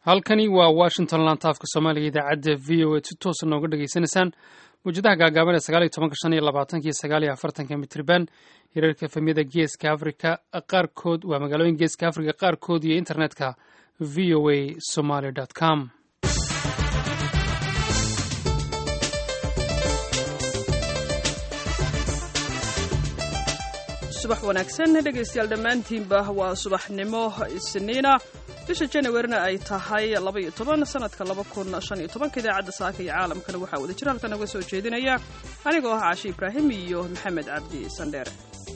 halkani waa washington lantaafka soomaaliga idaacadda v o a si toosa nooga dhegaysanaysaan mawjadaha gaagaaban ee sagaal iyo tobanka shan iyo labaatanka iyo sagaal iyo afartanka mitriban hirarka efemyada geeska africa qaarkood waa magaalooyin geeska africa qaarkood iyo internetka v o a somaly com subax wanaagsan dhegaystayaal dhammaantiinba waa subaxnimo isniina bisha januarina ay tahay labaiyo toban sanadka laba kun shan iyo tobanka idaacadda saaka iyo caalamkana waxaa wada jir halkan noga soo jeedinaya anigoo ah caashi ibraahim iyo maxamed cabdi sandheere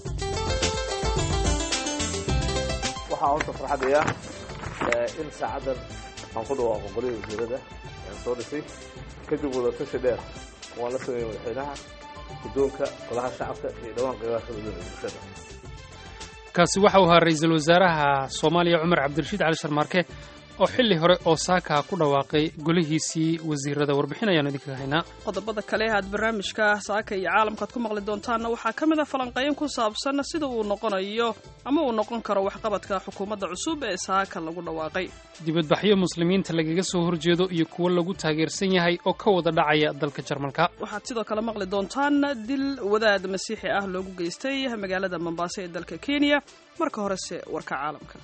waxaa horta farxadaya in saacaddan aan ku dhawaaqo qolihii wasiirada aan soo dhisay kadib wadatashi dheer waan la sameeyey madaxweynaha guddoonka golaha shacabka iyo dhawaan qeybaha kala duwan ee bulshada kaasi waxa uu ahaa ra-iisul wasaaraha soomaaliya cumar cabdirashiid cali sharmaarke oo xilli hore oo saaka ku dhawaaqay golihiisii wasiirada warbixin ayaanu idinkaga haynaa qodobada kale aad barnaamijka saaka iyo caalamkaad ku maqli doontaanna waxaa ka mid a falanqeyn ku saabsan sida uu noqonayo ama uu noqon karo waxqabadka xukuumadda cusub ee saaka lagu dhawaaqay dibadbaxyo muslimiinta lagaga soo horjeedo iyo kuwo lagu taageersan yahay oo ka wada dhacaya dalka jarmalka waxaad sidoo kale maqli doontaan dil wadaad masiixi ah loogu geystay magaalada mombaaso ee dalka kenya marka horese warka caalamka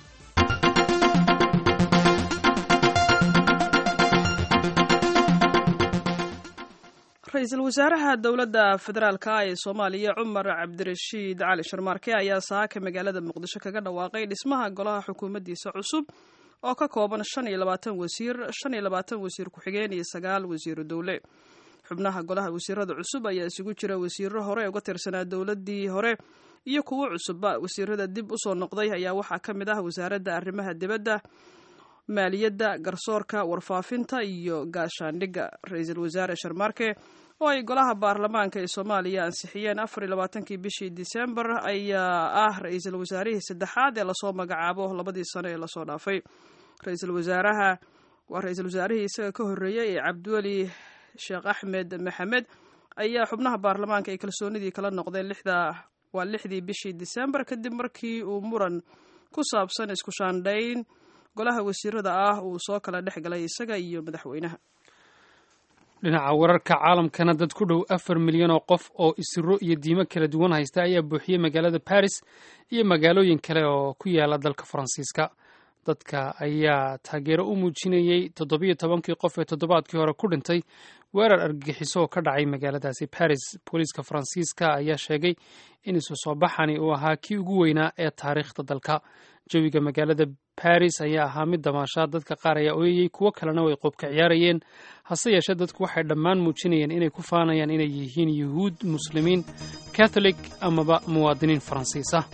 ra-iisul wasaaraha dowladda federaalka ee soomaaliya cumar cabdirashiid cali sharmaarke ayaa saaka magaalada muqdisho kaga dhawaaqay dhismaha golaha xukuumaddiisa cusub oo ka kooban shan iyo labaatan wasiir shan iyo labaatan wasiir ku-xigeen iyo sagaal wasiiru dowle xubnaha golaha wasiirada cusub ayaa isugu jira wasiiro hore uga tirsanaa dowladdii hore iyo kuwo cusubba wasiirada dib usoo noqday ayaa waxaa ka mid ah wasaaradda arrimaha dibadda maaliyadda garsoorka warfaafinta iyo gaashaandhigga ra-iisul wasaare sharmaarke oo ay golaha baarlamaanka ee soomaaliya ansixiyeen afar iyo labaatankii bishii disembar ayaa ah ra-iisul wasaarihii saddexaad ee lasoo magacaabo labadii sano ee lasoo dhaafay ra-iisul wasaaraha waa ra-iisul wasaarihii isaga ka horreeyey ee cabdiweli sheekh axmed maxamed ayaa xubnaha baarlamaanka ay kalsoonidii kala noqdeen lixda waa lixdii bishii disembar kadib markii uu muran ku saabsan isku shaandhayn golaha wasiirada ah uu soo kala dhex galay isaga iyo madaxweynaha dhinaca wararka caalamkana dad ku dhow afar milyan oo qof oo isiro iyo diimo kala duwan haysta ayaa buuxiyey magaalada baris iyo magaalooyin kale oo ku yaala dalka faransiiska dadka ayaa taageero u muujinayey toddobiyo tobankii qof ee toddobaadkii hore ku dhintay weerar argagixiso oo ka dhacay magaaladaasi baris booliiska faransiiska ayaa sheegay in isu soo baxani uu ahaa kii ugu weynaa ee taariikhda dalka jawiga magaalada baris ayaa ahaa mid damaashaad dadka qaar ayaa ooyayey kuwo kalena way qoobka ciyaarayeen hase yeeshee dadku waxay dhammaan muujinayeen inay ku faanayaan inay yihiin yuhuud muslimiin katholik amaba muwaadiniin faransiis ah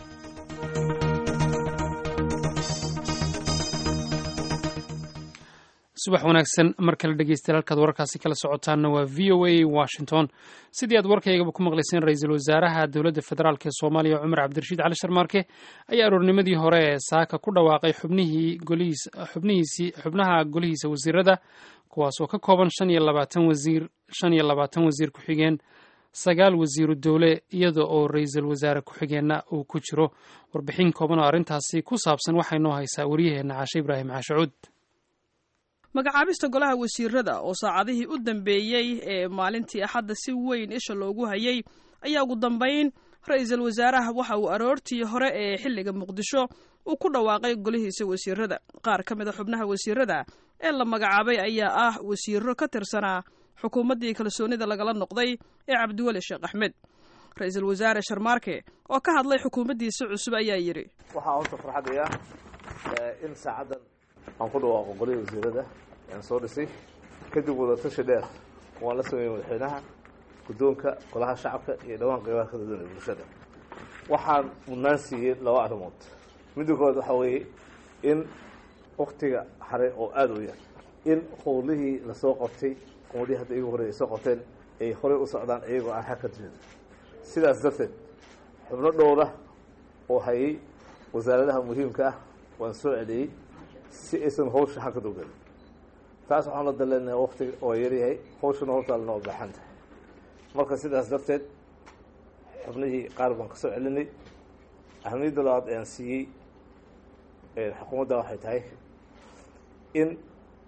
subax wanaagsan mar kale dhegeystayaal halkaad wararkaasi kala socotaanna waa v o a washington sidii aad warkaygaba ku maqlayseen ra-iisul wasaaraha dowladda federaalk ee soomaaliya cumar cabdirashiid cali sharmaarke ayaa aroornimadii hore ee saaka ku dhawaaqay xubnihii golihiis xubnihiisii xubnaha golihiisa wasiirada kuwaas oo ka kooban shan iyo labaatan wasiir shan iyo labaatan wasiir ku-xigeen sagaal wasiiru dowle iyada oo ra-iisul wasaare ku-xigeenna uu ku jiro warbixin kooban oo arrintaasi ku saabsan waxay noo haysaa waryaheena caashe ibraahim caashacuud magacaabista golaha wasiirada oo saacadihii u dambeeyey ee maalintii axadda si weyn isha loogu hayay ayaa ugu dambayn ra-iisul wasaaraha waxa uu aroortii hore ee xilliga muqdisho uu ku dhawaaqay golihiisa wasiirada qaar ka mid a xubnaha wasiirada ee la magacaabay ayaa ah wasiiro ka tirsanaa xukuumaddii kalsoonida lagala noqday ee cabdiweli sheekh axmed ra-iisul wasaare sharmaarke oo ka hadlay xukuumaddiisa cusub ayaa yidhi waxaa horta farxadaya in saacaddan aan ku dhawaaqo qolihii wasiirada aan soo dhisay kadib wadatashi dheer waan la sameeyey madaxweynaha guddoonka golaha shacabka iyo dhawaan qeybaha kala duwan ee bulshada waxaan mudnaan siiyey laba arrimood midda koowaad waxaa weeye in waktiga hare oo aada u yar in howlihii lasoo qabtay qumadihii hadda igu horey ay soo qabteen ay horey u socdaan iyagoo aan xag ka jirin sidaas darteed xubno dhowra oo hayay wasaaradaha muhiimka ah waan soo celiyey si aysan hawsha xagka dogelin taas waxaan la daleenahay waktiga oo yaryahay hawshana hortaalna waa baaxan tahay marka sidaas darteed xubnihii qaar baan ka soo celinay ahamiyadda labaad ayaan siiyey xukuumadda waxay tahay in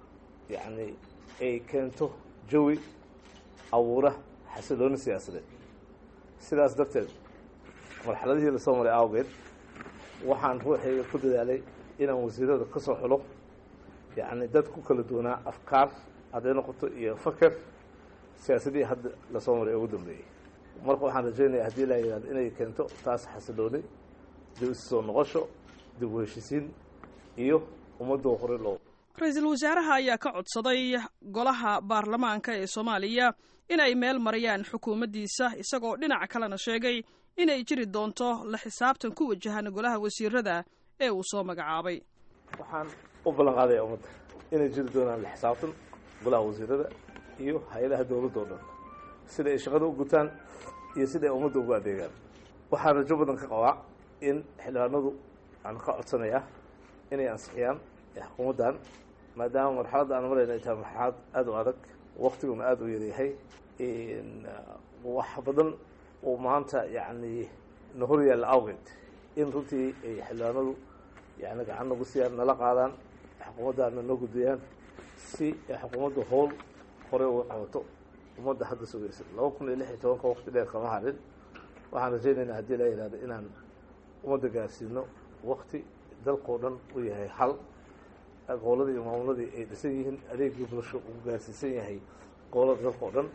yacni ay keento jawi abuura xasilooni siyaasadeed sidaas darteed marxaladihii lasoo maray awgeed waxaan ruuxayga ku dadaalay inaan wasiirada ka soo xulo yacni dad ku kala duwanaa afkaar hadday noqoto iyo faker siyaasadihii hadda lasoo maray ugu dambeeyey marka waxaan rajaynaya haddii la yidhahdo inay keento taas xasilooni dib isu soo noqosho dib u heshisiin iyo ummadoo hore loo ra-iisul wasaaraha ayaa ka codsaday golaha baarlamaanka ee soomaaliya inay meel mariyaan xukuumaddiisa isagoo dhinaca kalena sheegay inay jiri doonto la xisaabtan ku wajahan golaha wasiirada ee uu soo magacaabay waxaan u ballan qaadaya ummadda inay jiri doonaan la xisaabtan golaha wasiirada iyo hay-adaha dowladda o dhan sida ay shaqada u gutaan iyo sida ay ummadda ugu adeegaan waxaan rajo badan ka qabaa in xildhibaanadu aan ka codsanayaa inay ansixiyaan xukuumaddan maadaama marxaladda aan marayna ay tahay marxalad aada u adag waktiguna aada u yaryahay wax badan oo maanta yacni na hor yaalla awgeed in runtii ay xildhibaanadu yani gacan nagu siiyaan nala qaadaan xukuumaddaana noo gudbiyaan si ay xukuumadda howl hore uga qabato ummadda hadda sugaysa laba kun iyo lix iyo tobanka waqti dheer kama harin waxaan rajaynaynaa haddii la yihahdo inaan ummadda gaarsiino wakti dalkao dhan u yahay hal goboladii iyo maamuladii ay dhisan yihiin adeegii bulsho uu gaarsiisan yahay gobolada dalkao dhan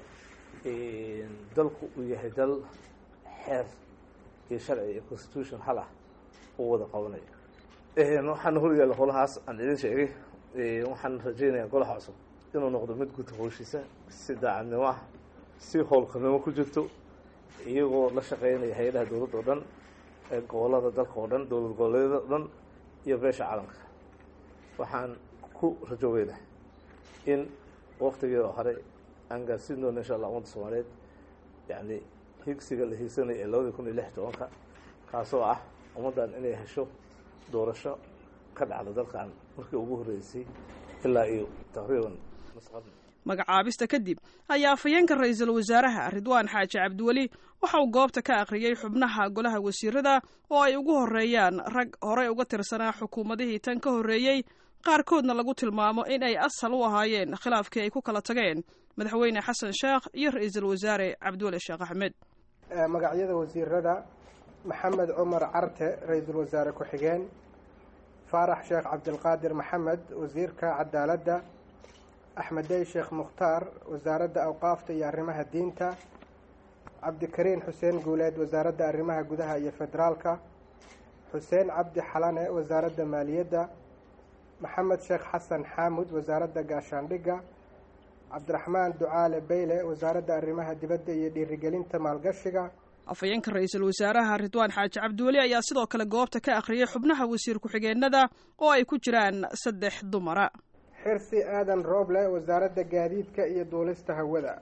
dalku uu yahay dal xeer iyo sharci iyo constitution hal ah uu wada qabanayo waxaana horyaalla holahaas aan idin sheegay waxaan rajaynayaa golaha cusub inuu noqdo mid guta howshiisa si daacadnimo ah si howlkarnimo ku jirto iyagoo la shaqeynaya hay-adaha dowladda oo dhan ee gobolada dalka oo dhan dowlad goboleedyada o dhan iyo beesha caalamka waxaan ku rajo weyna in waktigeeda hore aan gaarsiin doono insha allah ummadda soomaaliyeed yacni higsiga la hiigsanaya ee labadii kun iyo lix tobanka kaasoo ah ummaddan inay hesho doorasho ka dhacda dalkan markii ugu horreysay ilaa iyo taqriiban magacaabista kadib ayaa afhayeenka ra-iisul wasaaraha ridwaan xaaji cabdiweli waxa uu goobta ka akhriyey xubnaha golaha wasiirada oo ay ugu horreeyaan rag horey uga tirsanaa xukuumadihii tan ka horreeyey qaarkoodna lagu tilmaamo in ay asal u ahaayeen khilaafkii ay ku kala tageen madaxweyne xasan sheekh iyo ra-iisul wasaare cabdiweli sheekh axmed magacyada wasiirada maxamed cumar carte ra-iisul wasaare ku-xigeen faarax sheekh cabdilqaadir maxamed wasiirka cadaaladda axmedey sheekh mukhtaar wasaaradda awqaafta iyo arrimaha diinta cabdikariin xuseen guuleed wasaaradda arrimaha gudaha iyo federaalka xuseen cabdi xalane wasaaradda maaliyadda maxamed sheekh xasan xaamud wasaaradda gaashaandhigga cabdiraxmaan ducaale beyle wasaaradda arrimaha dibadda iyo dhiirigelinta maalgashiga afhayeenka ra-iisul wasaaraha ridwaan xaaji cabdiweli ayaa sidoo kale goobta ka akhriyay xubnaha wasiir ku-xigeenada oo ay ku jiraan saddex dumara xirsi aadan rooble wasaaradda gaadiidka iyo duulista hawada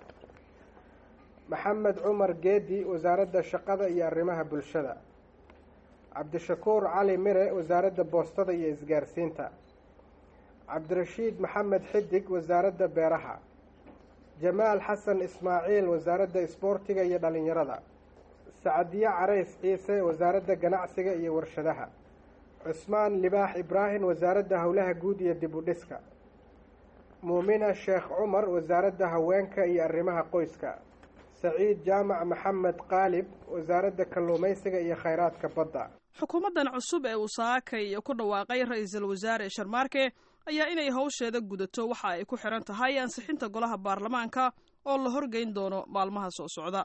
maxamed cumar geedi wasaaradda shaqada iyo arrimaha bulshada cabdishakuur cali mire wasaaradda boostada iyo isgaarsiinta cabdirashiid maxamed xidig wasaaradda beeraha jamaal xasan ismaaciil wasaaradda isboortiga iyo dhalinyarada sacadiye carays ciise wasaaradda ganacsiga iyo warshadaha cusmaan libaax ibraahim wasaaradda howlaha guud iyo dib u dhiska muumina sheekh cumar wasaaradda haweenka iyo arrimaha qoyska saciid jaamac maxamed qaalib wasaaradda kalluumaysiga iyo khayraadka badda xukuumaddan cusub ee uu saakay ku dhawaaqay ra-iisul wasaare sharmaarke ayaa inay howsheeda gudato waxa ay ku xiran tahay ansixinta golaha baarlamaanka oo la horgeyn doono maalmaha soo socda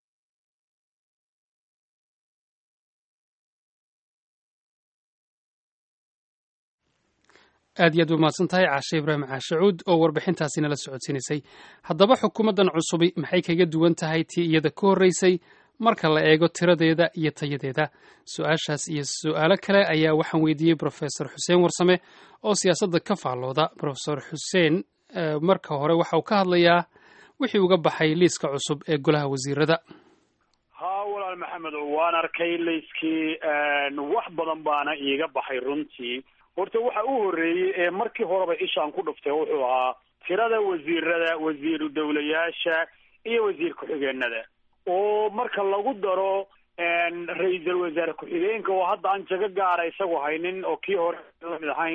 aad iyo aad u mahadsan tahay caashe ibraahim caashacuud oo warbixintaasi nala socodsiinaysay haddaba xukuumaddan cusubi maxay kaga duwan tahay tii iyada ka horreysay marka la eego tiradeeda iyo tayadeeda su-aashaas iyo su-aalo kale ayaa waxaan weydiiyey brofesor xuseen warsame oo siyaasadda ka faallooda brofesor xuseen marka hore waxa uu ka hadlayaa wixii uga baxay liiska cusub ee golaha wasiirada haa walaal maxamed waan arkay liiskii wax badan baana iiga baxay runtii horta waxa u horreeyey ee markii horeba ishaan ku dhuftay wuxuu ahaa tirada wasiirada wasiiru dowlayaasha iyo wasiir ku-xigeenada oo marka lagu daro ra-iisul wasaare ku-xigeenka oo hadda aan jago gaara isagu haynin oo kii hore lamid ahayn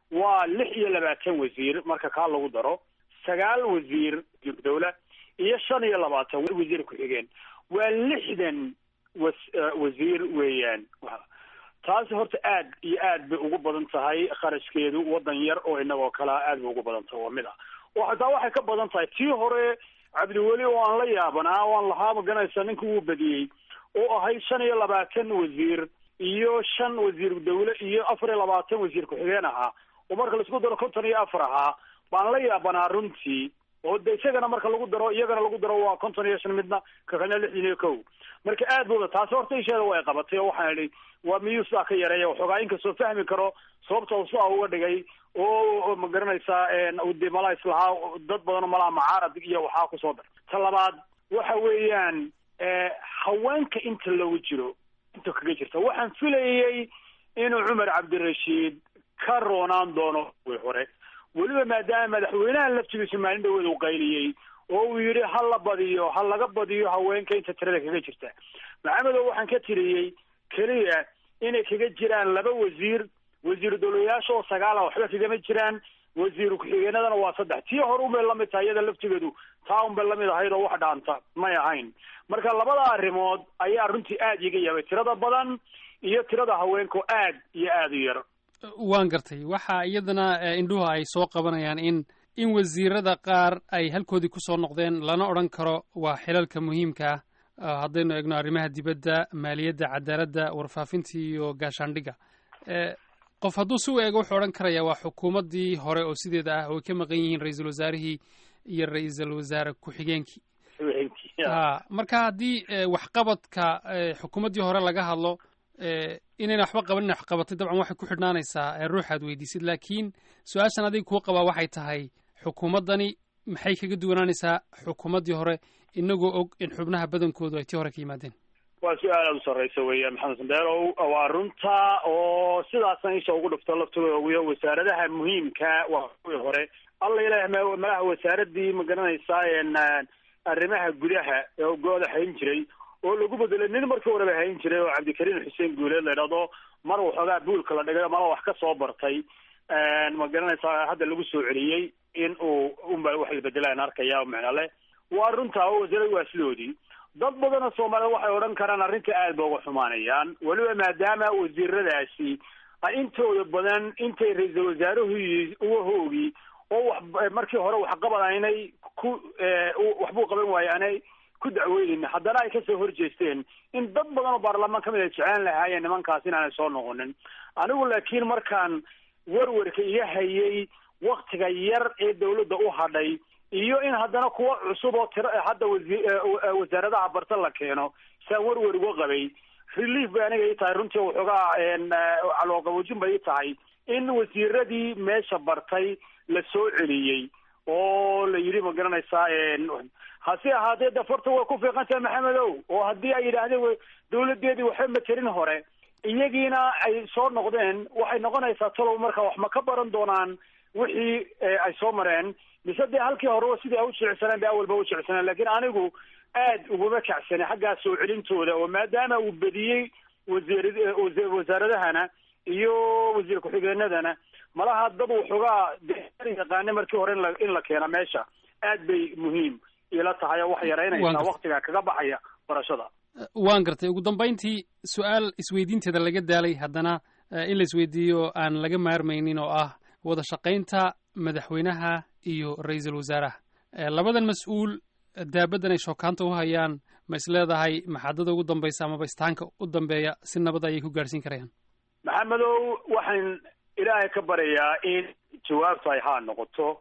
waa lix iyo labaatan wasiir marka kaa lagu daro sagaal wasiir dawla iyo shan iyo labaatan wasiir ku-xigeen waa lixdan was wasiir weeyaan taasi horta aad iyo aad bay ugu badan tahay kharashkeedu waddan yar oo inagoo kalea aad bay ugu badan tahay waa mid ah oo hataa waxay ka badan tahay tii hore cabdiweli oo aan la yaabanaa o aan lahaa maganaysa ninka wuu badiyey oo ahayd shan iyo labaatan wasiir iyo shan wasiir dawle iyo afar iyo labaatan wasiir ku-xigeen ahaa oo marka laisku daro konton iyo afar ahaa baan la yaabanaa runtii oo de isagana marka lagu daro iyagana lagu daro waa konton iyo shan midna kakalna lixdan iyo kow marka aad booda taasi horta isheeda way qabatay oo waxaan idhi waa miyuu sidaa ka yareeya waxoogaa inkastoo fahmi karo sababta uu sidaa uga dhigay oo ma garanaysaa de malaa islahaa dad badanoo malaha macaarad iyo waxaa kusoo dar ta labaad waxa weeyaan haweenka inta lagu jiro inta kaga jirta waxaan filayay inuu cumar cabdirashiid ka roonaan doono way hore weliba maadaama madaxweynaha laftigiisu maalin dhaweed uu qayliyey oo uu yidhi ha la badiyo ha laga badiyo haweenka inta tirada kaga jirta maxamedow waxaan ka tiriyey keliya inay kaga jiraan laba wasiir wasiir dowlayaasha oo sagaala waxba kagama jiraan wasiir ku-xigeenadana waa saddex tii hore unbay lamid tahay iyada laftigeedu taa unbay lamid ahayd oo wax dhaanta may ahayn marka labada arrimood ayaa runtii aad iga yaabay tirada badan iyo tirada haweenka oo aad iyo aad u yar waan gartay waxa iyadana indhuhu ay soo qabanayaan in in wasiirada qaar ay halkoodii kusoo noqdeen lana odhan karo waa xilalka muhiimka ah haddaynu eegno arrimaha dibadda maaliyadda cadaaladda warfaafinta iyo gaashaandhigga qof hadduu si u eego wuxuu odhan karaya waa xukuumaddii hore oo sideeda ah oo ay ka maqan yihiin ra-iisul wasaarihii iyo ra-iisul wasaare ku-xigeenkii ha marka haddii waxqabadka xukuumaddii hore laga hadlo inayna waxba qaban ina wax qabatay dabcan waxay ku xidhnaanaysaa ruuxaad weydiisid laakiin su-aashan adiga kuu qabaa waxay tahay xukuumaddani maxay kaga duwanaanaysaa xukuumaddii hore inagoo og in xubnaha badankoodu ay tii hore ka yimaadeen waa su-aal aada u sarreysa weeyaan maxamed sandeerow waa runta oo sidaasna isha ugu dhufto laftooda ogiyo wasaaradaha muhiimka waa kuwii hore alla ilaah malaha wasaaradii ma garanaysaa arrimaha gudaha ee go-da hayn jiray oo lagu bedelay nin markii horeba hayn jiray oo cabdikariim xuseen guuleed la idhahdo mar waxoogaa buulka la dhigay mala wax ka soo bartay ma garanaysaa hadda lagu soo celiyey in uu unba wax la bedelaan arkaya o macno leh waa runtaa oo wasaaradu waa sidoodii dad badanoo soomaaliyed waxay odhan karaan arrinta aad ba uga xumaanayaan weliba maadaama wasiiradaasi ay intooda badan intay ra-iisul wasaaruhu uga hoogi oo wax markii hore waxqabad aynay ku waxbuu qaban waaye aanay ku dacweynin haddana ay kasoo horjeesteen in dad badan oo baarlamaan kamid ay jeclaan lahaayeen nimankaas inaanay soo noqonin anigu laakiin markaan werwerka iga hayay waktiga yar ee dawladda u hadhay iyo in haddana kuwa cusub oo tira hadda wasaaradaha barta la keeno saan werwer uga qabay relief bay aniga ii tahay runtii waxoogaa calooqaboojin bay ii tahay in wasiiradii meesha bartay la soo celiyey oo la yidhi ma garanaysaa hase ahaatee dafarta way ku fiiqan tahay maxamedow oo haddii ay yidhaahdeen dawladeedii waxba materin hore iyagiina ay soo noqdeen waxay noqonaysaa talow marka wax ma ka baran doonaan wixii ay soo mareen mise dee halkii horeba sidii ay u jecsaneen bay awalba u jecsaneen lakiin anigu aad uguma kacsane xaggaa soo celintooda oo maadaama uu bediyey wasiir wasaaradahana iyo wasiir ku-xigeenadana malaha dad waxoogaa yaqaane markii hore inla in la keena meesha aad bay muhiim ila tahay oo waxay yaraynaysaa waktiga kaga baxaya barashada waan gartay ugu dambayntii su-aal isweydiinteeda laga daalay haddana in la isweydiiyo aan laga maarmaynin oo ah wada shaqaynta madaxweynaha iyo ra-iisul wasaaraha labadan mas-uul daabadan ay shookaanta u hayaan ma is leedahay maxaadada ugu dambaysa amaba istaanka u dambeeya si nabad ayay ku gaadhsiin karayaan maxamedow waxaan ilaahay ka baryayaa in jawaabtu ay haa noqoto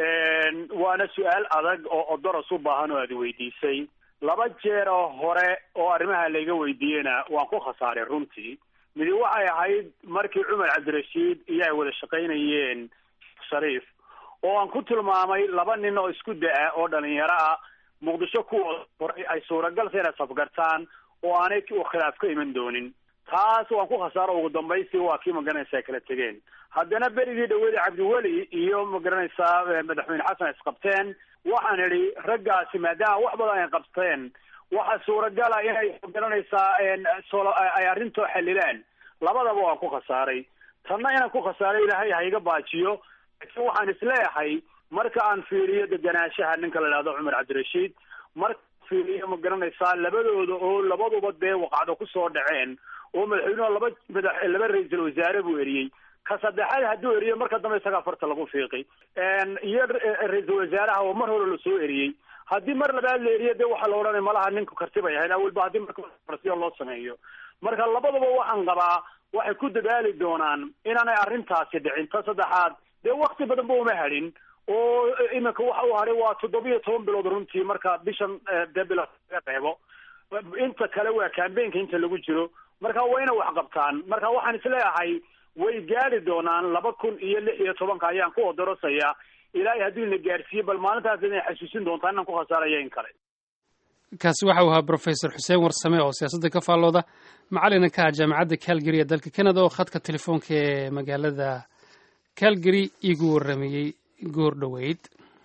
waana su-aal adag oo odoras u baahan oo aad weydiisay laba jeer oo hore oo arrimaha layga weydiiyena waan ku khasaaray runtii midi waxay ahayd markii cumar cabdirashiid iyo ay wada shaqaynayeen shariif oo aan ku tilmaamay laba nin oo isku da-a oo dhalinyaro ah muqdisho kuwooda horay ay suuragalsa inay safgartaan oo aanay khilaaf ka iman doonin taas waan ku khasaaro ugu dambaysi waa kii magaranaysaa kala tegeen haddana berigii dhawada cabdiweli iyo magaranaysaa madaxweyne xasan isqabteen waxaan idhi raggaasi maadaama wax badan ay qabteen waxaa suuragala inay magaranaysaa ay arrintoo xalilaan labadaba waan ku khasaaray tanna inaan ku khasaaro ilaahay ha iga baajiyo laakiin waxaan isleeyahay marka aan fiiriyo deganaanshaha ninka la idhahdo cumar cabdirashiid marka fiiriyo ma garanaysaa labadooda oo labaduba dee waqacdo kusoo dhaceen oo madaxweynuhu laba madax laba ra-iisul wasaare buu eriyey ka saddexaad hadduu eriyo marka dambe isagaa farta lagu fiiqi iyo ra-iisul wasaaraha oo mar hore lasoo eriyey haddii mar labaad la eriyo dee waxaa la odhanay malaha ninku karti bay ahayd awalba haddii marka farsiyo loo sameeyo marka labadaba waxaan qabaa waxay ku dadaali doonaan inaanay arrintaasi dhicin ta saddexaad dee wakti badan ba uma hadhin oo iminka waxa uu hadhay waa toddobiyo toban bilood runtii marka bishan dee bilood laga reebo inta kale waa cambaynka inta lagu jiro marka waa inay wax qabtaan marka waxaan isleeyahay way gaari doonaan laba kun iyo lix iyo tobanka ayaan ku odorosayaa ilaahay hadduu ina gaarsiiye bal maalintaas inay xasuusin doontaa inaan ku khasaaraya in kale kaasi waxa uu ahaa brofesor xuseen warsame oo siyaasadda ka faallooda macalina ka ah jaamacadda calgary ee dalka canada oo khadka telefoonka ee magaalada calgary igu warramayey goor dhoweyd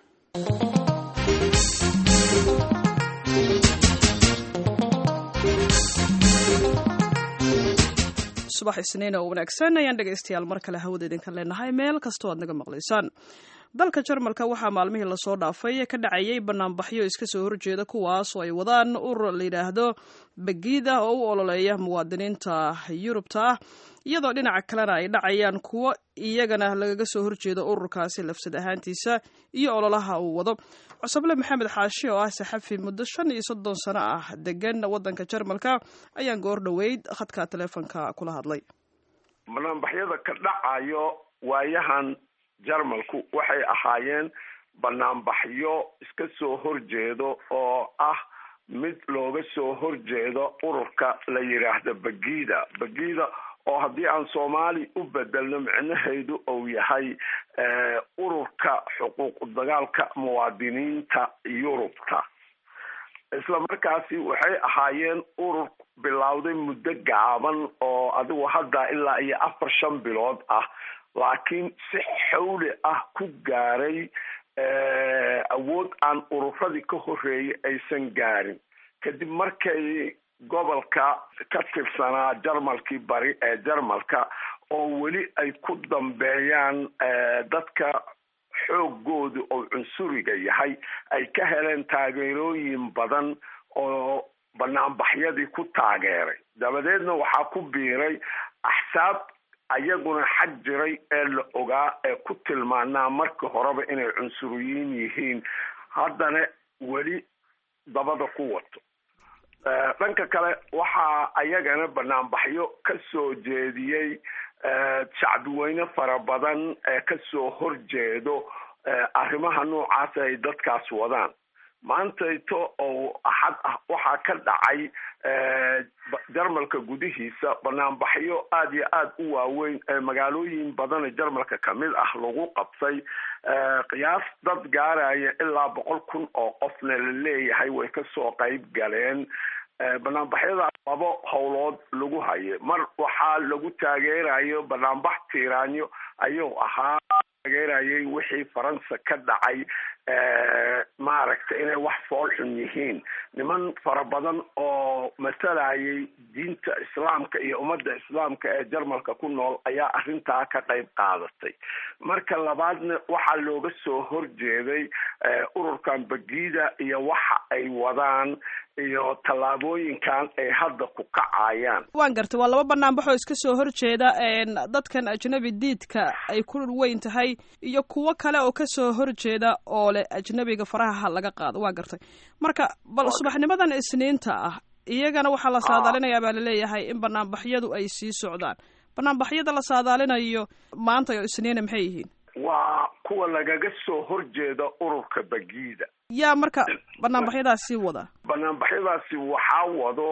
subax isniin oo wanaagsan ayaan dhegaystayaal mar kale hawada idinka leenahay meel kastoo aad naga maqlaysaan dalka jarmalka waxaa maalmihii lasoo dhaafay ka dhacayay banaanbaxyo iska soo horjeeda kuwaas oo ay wadaan urur la yidhaahdo bagida oo u ololeeya muwaadiniinta yurubta ah iyadoo dhinaca kalena ay dhacayaan kuwo iyagana lagaga soo horjeedo ururkaasi lafsad ahaantiisa iyo ololaha uu wado cusable maxamed xaashi oo ah saxafi muddo shan iyo soddon sano ah degan waddanka jarmalka ayaan goor dhoweyd khadka teleefonka kula hadlay banaanbaxyada ka dhacayo waayahan jarmalku waxay ahaayeen banaanbaxyo iska soo horjeedo oo ah mid looga soo horjeedo ururka la yidhaahdo bagida bagida oo haddii aan soomaali u bedelno micnaheedu uu yahay ururka xuquuq dagaalka muwaadiniinta yurubta isla markaasi waxay ahaayeen urur bilowday muddo gaaban oo adigu hadda ilaa iyo afar shan bilood ah laakiin si xawli ah ku gaaray awood aan ururadii ka horeeyay aysan gaarin kadib markay gobolka ka tirsanaa jarmalkii bari ee jarmalka oo weli ay ku dambeeyaan dadka xoogoodu oo cunsuriga yahay ay ka heleen taageerooyin badan oo banaanbaxyadii ku taageeray dabadeedna waxaa ku biiray axsaab ayaguna xag jiray ee la ogaa ee ku tilmaanaa markii horeba inay cunsuriyiin yihiin haddana weli dabada ku wato dhanka kale waxaa ayagana banaanbaxyo ka soo jeediyey shacbiweyne fara badan ee kasoo horjeedo arrimaha noocaas ay dadkaas wadaan maantayto oo axad ah waxaa ka dhacay jarmalka gudihiisa banaanbaxyo aada iyo aada u waaweyn ee magaalooyin badan ee jarmalka kamid ah lagu qabtay qiyaas dad gaaraya ilaa boqol kun oo qofna la leeyahay way kasoo qayb galeen banaanbaxyadaas labo howlood lagu haye mar waxaa lagu taageerayo banaanbax tiiraanyo ayuu ahaa taageerayay wixii faransa ka dhacay maaragtay inay wax fool xun yihiin niman fara badan oo matalayay diinta islaamka iyo ummadda islaamka ee jarmalka ku nool ayaa arrintaa ka qayb qaadatay marka labaadna waxaa looga soo horjeeday ururkan bagida iyo waxa ay wadaan iyo tallaabooyinkan ay hadda ku kacayaan waan gartay waa laba banaanbaxoo iska soo horjeeda dadkan ajnabi diidka ay ku weyn tahay iyo kuwo kale oo kasoo horjeeda oo leh ajnabiga faraha laga qaado waa gartay marka bal subaxnimadan isniinta ah iyagana waxaa la saadaalinayaa baa laleeyahay in banaanbaxyadu ay sii socdaan banaanbaxyada la saadaalinayo maanta oo isniina maxay yihiin waa kuwa lagaga soo horjeeda ururka bagida yaa marka banaanbaxyadaasi wada banaanbaxyadaasi waxaa wado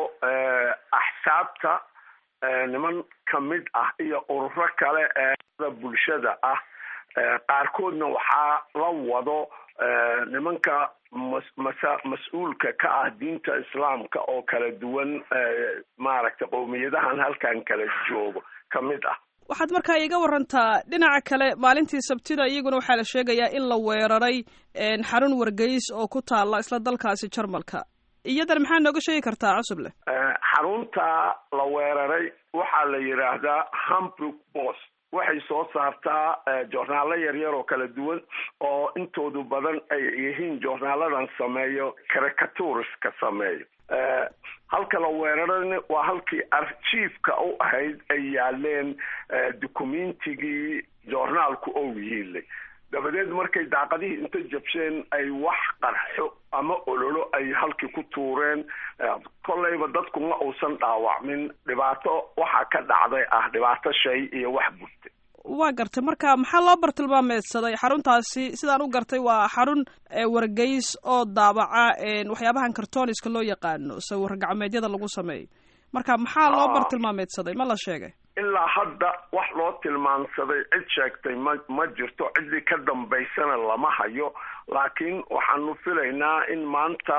axsaabta niman kamid ah iyo ururo kale ee bulshada ah qaarkoodna waxaa la wado nimanka masa mas-uulka ka ah diinta islaamka oo kala duwan maaragtay qowmiyadahan halkan kala joogo kamid ah waxaad markaa iga warantaa dhinaca kale maalintii sabtida iyaguna waxaa la sheegayaa in la weeraray xarun wargeys oo ku taala isla dalkaasi jarmalka iyadan maxaa nooga sheegi kartaa cusuble xarunta la weeraray waxaa la yidhaahdaa hamburg post waxay soo saartaa joornaalo yaryar oo kala duwan oo intoodu badan ay yihiin joornaaladan sameeyo caricaturiska sameeyo halka la weerarana waa halkii archiefka u ahayd ay yaaleen dukumentigii joornaalku ou yiilay dabadeed markay daaqadihii inta jabsheen ay wax qarxo ama ololo ay halkii ku tuureen kolleyba dadku ma uusan dhaawacmin dhibaato waxaa ka dhacday ah dhibaato shay iyo wax burtay waa gartay marka maxaa loo bartilmaameedsaday xaruntaasi sidaan u gartay waa xarun wargeys oo daabaca waxyaabahan kartoniska loo yaqaano sawir gacmeedyada lagu sameeyo marka maxaa loo bartilmaameedsaday ma la sheegay ilaa hadda wax loo tilmaamsaday cid sheegtay ma ma jirto ciddii ka dambaysana lama hayo laakiin waxaanu filaynaa in maanta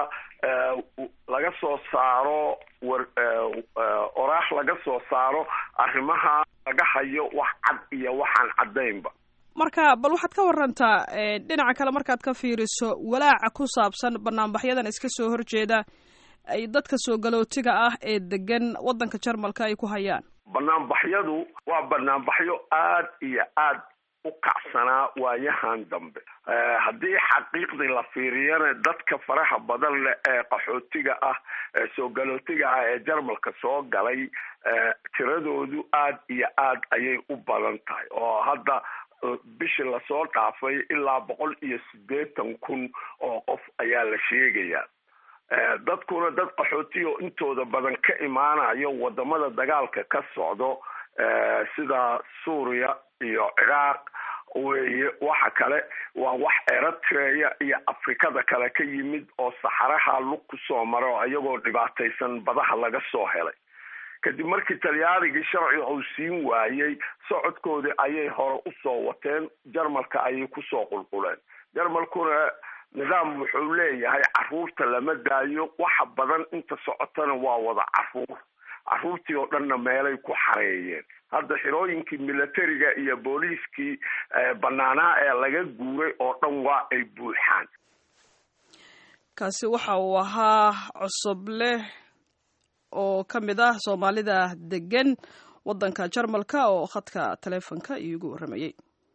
laga soo saaro war oraax laga soo saaro arrimaha laga hayo wax cad iyo waxaan caddaynba marka bal waxaad ka warantaa dhinaca kale markaad ka fiiriso walaaca ku saabsan banaanbaxyadan iska soo horjeeda ay dadka soo galootiga ah ee degan waddanka jarmalka ay ku hayaan banaanbaxyadu waa banaanbaxyo aad iyo aad u kacsanaa waayahan dambe haddii xaqiiqdii la fiiriyana dadka faraha badan leh ee qaxootiga ah ee soo galootiga ah ee jarmalka soo galay tiradoodu aad iyo aad ayay u badan tahay oo hadda bishii lasoo dhaafay ilaa boqol iyo siddeetan kun oo qof ayaa la sheegayaa dadkuna dad qaxootiyo intooda badan ka imaanayo wadamada dagaalka ka socdo sida suuriya iyo ciraaq weeye waxa kale waa wax eritrea iyo afrikada kale ka yimid oo saxaraha lug ku soo maro iyagoo dhibaataysan badaha laga soo helay kadib markii talyaanigii sharciga uu siin waayey socodkoodii ayay hore usoo wateen jarmalka ayay kusoo qulquleen jarmalkuna nidaam wuxuu leeyahay caruurta lama daayo waxa badan inta socotana waa wada caruur caruurtii oo dhanna meelay ku xareeyeen hadda xirooyinkii militariga iyo booliiskii banaanaa ee laga guuray oo dhan waa ay buuxaan kaasi waxa uu ahaa cusubleh oo ka mid ah soomaalida degan waddanka jarmalka oo khadka taleefonka iigu warramayey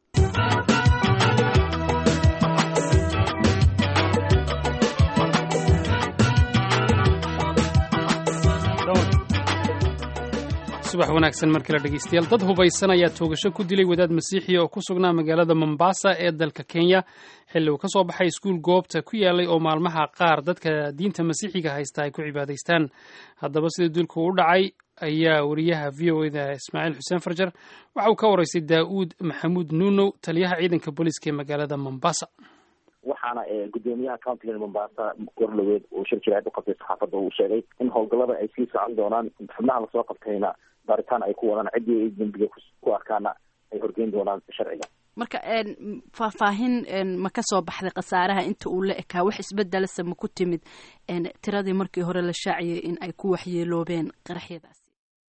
subax wanaagsan mar kale dhegeystayaal dad hubaysan ayaa toogasho ku dilay wadaad masiixi oo ku sugnaa magaalada mombasa ee dalka kenya xilli uu ka soo baxay iskuul goobta ku yaalay oo maalmaha qaar dadka diinta masiixiga haysta ay ku cibaadaystaan haddaba sida dilku u dhacay ayaa wariyaha v o eda ismaaciil xuseen farjar waxa uu ka waraystay daa'uud maxamuud nuunow taliyaha ciidanka booliiska ee magaalada mombasa waxaana gudoomiyaha countiga mombasa gorloweed uu shir jiraad u qabtay saxaafadda uu sheegay in howlgallada ay sii socon doonaan xubnaha lasoo qabtayna baaritaan ay ku wadaan ciddii ay dembiga ku arkaana ay horgeyn doonaan sharciga marka faahfaahin ma ka soo baxday khasaaraha inta uu la ekaa wax isbedelasa ma ku timid tiradii markii hore la shaaciyay in ay ku waxyeeloobeen qaraxyadaasi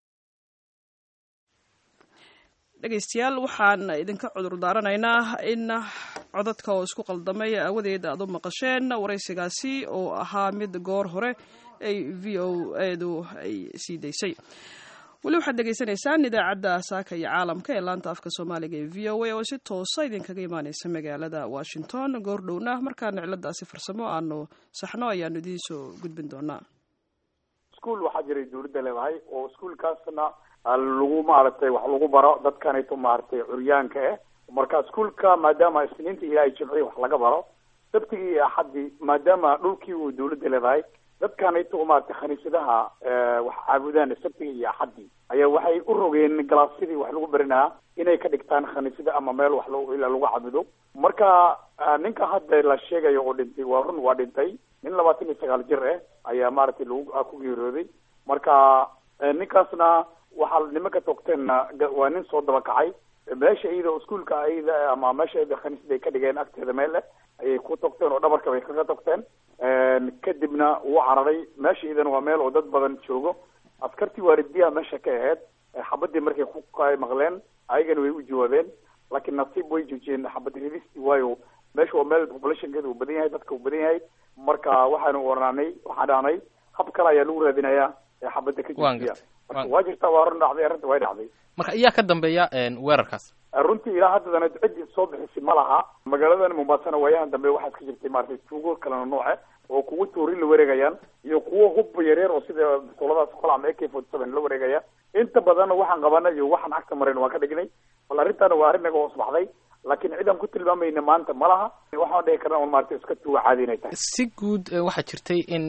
dhegeystayaal waxaan idinka cudur daaranaynaa in codadka oo isku qaldamay aawadeed aad u maqasheen waraysigaasi oo ahaa mid goor hore ay v o edu ay sii daysay weli waxaad dhegeysanaysaan idaacadda saaka iyo caalamka ee laanta afka soomaaliga ee v o a oo si toosa idinkaga imaaneysa magaalada washington goordhowna markaana ciladaasi farsamo aanu saxno ayaanu idiin soo gudbin doonaa iskuol waxaa jiray dawladda leedahay oo iskuolkaasna lagu maaragtay wax lagu baro dadkanayto maaragtay curyaanka ah marka iskuolka maadaama isniinta ilaahay jimcii wax laga baro sabtigii iyo axaddii maadaama dhulkii uu dawladda leedahay dadkanayto maaragtay khaniisadaha wax caabudaan sabtigii iyo axaddii ayaa waxay u rogeen galaasyadii wax lagu barinaa inay ka dhigtaan khaniisada ama meel wax l ilaa lagu cabudo marka ninka hadda la sheegayo oo dhintay waa run waa dhintay nin labaatan iyo sagaal jir ah ayaa maaragtay lagu ku geeriyooday marka ninkaasna waxaa nimanka togteenna waa nin soo daba kacay meesha iyada iskuolka ayada ama meesha iyada khaniisada ay ka dhigeen agteeda meel leh ayay ku togteen oo dhabarka bay kaga togteen kadibna wuu cararay meesha iyadana waa meel oo dad badan joogo askartii waaridiyaha meesha ka aheyd xabadii markay ku maqleen ayagana way u jawaabeen laakiin nasiib way joojiyeen xabad ridistii waayo meesha waa meel populationkeeda uu badan yahay dadka uu badan yahay marka waxaanu oranay waxaan dhahnay hab kale ayaa lagu raadinayaa ee xabadda ka joojiya marka waa jirtaa waa run dhacday arrinta way dhacday marka iyaa ka dambeeya weerarkaas runtii ilaa haddadana ciddii soo bixisay ma laha magaaladan mombaasana waayahan dambe waxaa iska jirtay maaragtay tuugo kalena nooce oo kuwa toorin la wareegayaan iyo kuwo hubba yaryar oo sida bisoladaas kole ama a k forty seven la wareegaya inta badanna waxaan qabana iyo waxaan cagta marin waan ka dhignay bal arrintaana waa arrin naga hoos baxday laakiin cid aan ku tilmaamayna maanta ma laha waxaan dhihi karna un maaragtay iska tuuga caadi inay tahay si guud waxaa jirtay in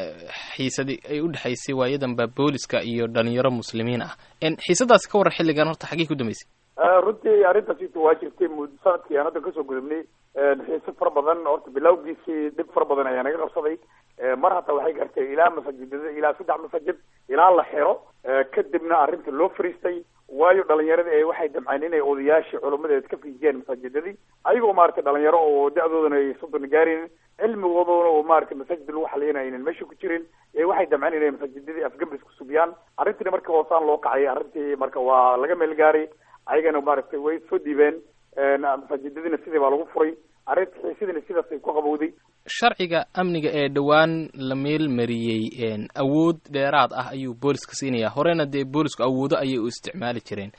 xiisadi ay u dhexaysay waayadanba booliska iyo dhalinyaro muslimiin ah xiisadaasi ka waran xilligan horta xaggey ku dambeysay runtii arrintaasita waa jirtay mud sanadkii aan hadda kasoo gudubnay xiise fara badan horta bilawgiisii dhib fara badan ayaa naga qabsaday mar hataa waxay gartay ilaa masaajidada ilaa saddex masaajid ilaa la xiro kadibna arrinta loo fariistay waayo dhalinyarada ee waxay damceen inay odayaashii culamadeed ka fiijiyaan masaajidadii ayagoo maaragtay dhalinyaro oo da-doodana ay soddon gaaraynin cilmigoodana oo maaragtay masaajid lagu xaliyana aynan meesha ku jirin ee waxay damceen inay masaajidadii afgambis ku subiyaan arrintiina marka hoosaan loo kacay arrintii marka waa laga meel gaaray ayagana maaragtay way soo dhiibeen masaajidadiina sidii baa lagu furay arrinta xiisidina sidaas ay ku qabowday sharciga amniga ee dhowaan la meel mariyey awood dheeraad ah ayuu booliska siinayaa horena dee boolisku awoodo ayay u isticmaali jireen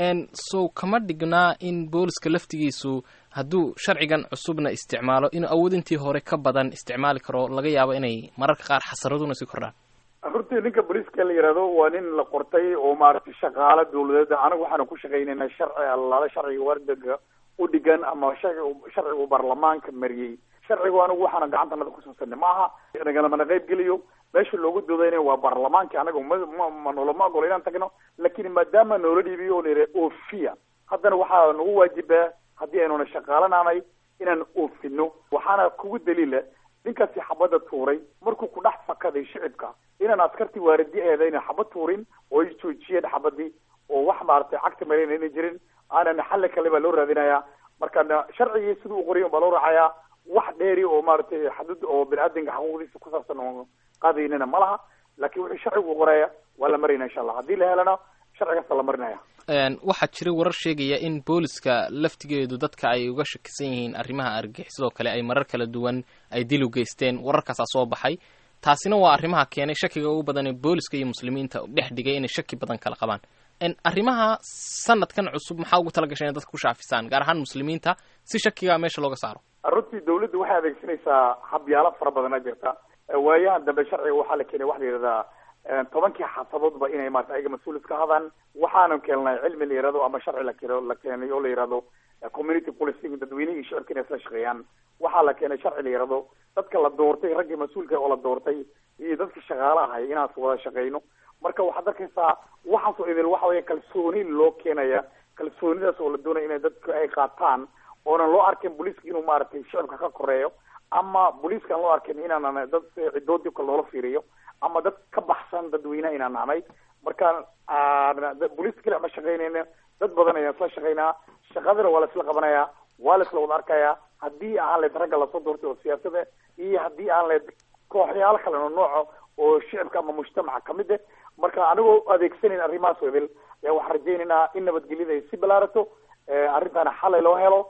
so kama dhignaa in booliska laftigiisu hadduu sharcigan cusubna isticmaalo inuu awood intii hore ka badan isticmaali karo laga yaabo inay mararka qaar xasaraduna sii kordhaan runtii ninka booliiska la yihahdo waa nin la qortay oo maaragtay shaqaalo dawladeed anagu waxaanu ku shaqaynayna sharci allaala sharciga wardaga u dhigan ama sharci sharcigu baarlamaanka mariyey sharcigu anigu waxaana gacantanada kusuusanay ma aha nagalama qayb geliyo meesha loogu doodayna waa baarlamaanka anaga ma noloma ogolo inaan tagno laakiin maadaama noola dhiibiyo oo layidhaha ofiya haddana waxaa nagu waajibaa haddii aynuna shaqaalanaanay inaan oofino waxaana kugu daliila ninkaasi xabadda tuuray markuu ku dhex fakaday shicibka inaan askartii waaridi eedayna xabad tuurin oo ay joojiyeen xabadii oo wax maaragtay cagta marayna inay jirin aanan xalli kale baa loo raadinayaa markana sharcigii siduu u qoray baa loo raacayaa wax dheeri oo maaragtay xadud oo bini-aadanka xuquuqdiisa ku saabsan oo qaadaynana ma laha laakiin wuxuu sharcigu qoraya waa la marayna insha allah haddii la helana sharcigaasa la marinaya waxaa jira warar sheegaya in booliska laftigeedu dadka ay uga shakisan yihiin arrimaha argixisoo kale ay marar kala duwan ay dil u geysteen wararkaasaa soo baxay taasina waa arrimaha keenay shakiga ugu badan ee booliska iyo muslimiinta dhex dhigay inay shaki badan kala qabaan arrimaha sanadkan cusub maxaa ugu tala gashay inay dadka ku shaafisaan gaar ahaan muslimiinta si shakiga meesha looga saaro runtii dawladdu waxay adeegsanaysaa habyaalo fara badana jirta waayahan dambe sharciga waxaa la keenay waxa la yidhahdaa tobankii xasadoodba inay maarata ayaga mas-uul iska hadaan waxaanu keenay cilmi la yihahdo ama sharci la keno la keenay oo la yihahdo community policing dadweynihii shicibka inay isla shaqeeyaan waxaa la keenay sharci la yihahdo dadka la doortay raggii mas-uulka oo la doortay iyo dadka shaqaala ahay inaas wada shaqeyno marka waxaad arkaysaa waxaasoo idil waxa weya kalsooni loo keenaya kalsoonidaas oo la doonaya inay dadka ay qaataan oonan loo arkin booliiska inuu maaragtay shicibka ka koreeyo ama booliiska aan loo arkin inaanan dad cidood dibka loola fiiriyo ama dad ka baxsan dadweyneha inaan nahnay marka booliiska keli ma shaqeynayna dad badan ayaan isla shaqeynaa shaqadana waa la isla qabanaya waa la isla wada arkaya haddii aan leed ragga lasoo doortay oo siyaasada iyo haddii aan leed kooxyaalo kale oo nooco oo shicibka ama mujtamaca kamid ah marka anigoo adeegsanayn arrimahaas idil ayaa waxaan rajaynaynaa in nabadgelyada ay si balaarato arrintaana xalay loo helo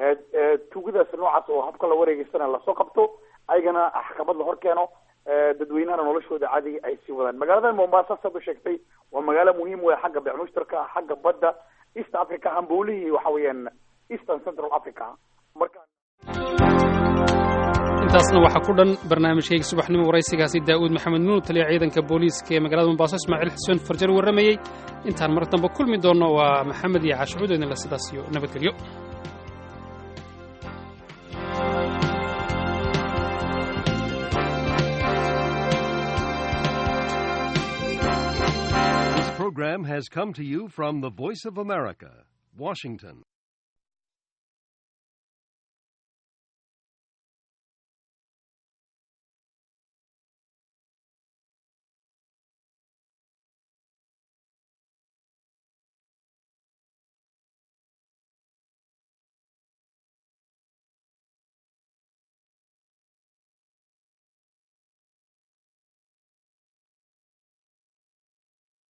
tugadaas noocaas oo habka la wareegeysana lasoo qabto ayagana axkamad la hor keeno dadweynahana noloshooda caadiga ay sii wadaan magaalada mombasa saad u sheegtay waa magaalo muhiim wey xagga beec mushtarka xagga badda east africa hamboolihii waxa weeyaan eastern central africa marka intaasna waxaa ku dhan barnaamijkayga subaxnimo waraysigaasi daa'uud maxamed nuur taliya ciidanka booliiska ee magaalada mombaaso ismaaciil xuseen farjar warramayey intaan mar dambe kulmi doonno waa maxamed iyo caashucuud idinle sidaas iyo nabadgelyo program has come to you from the Voice of America, Washington.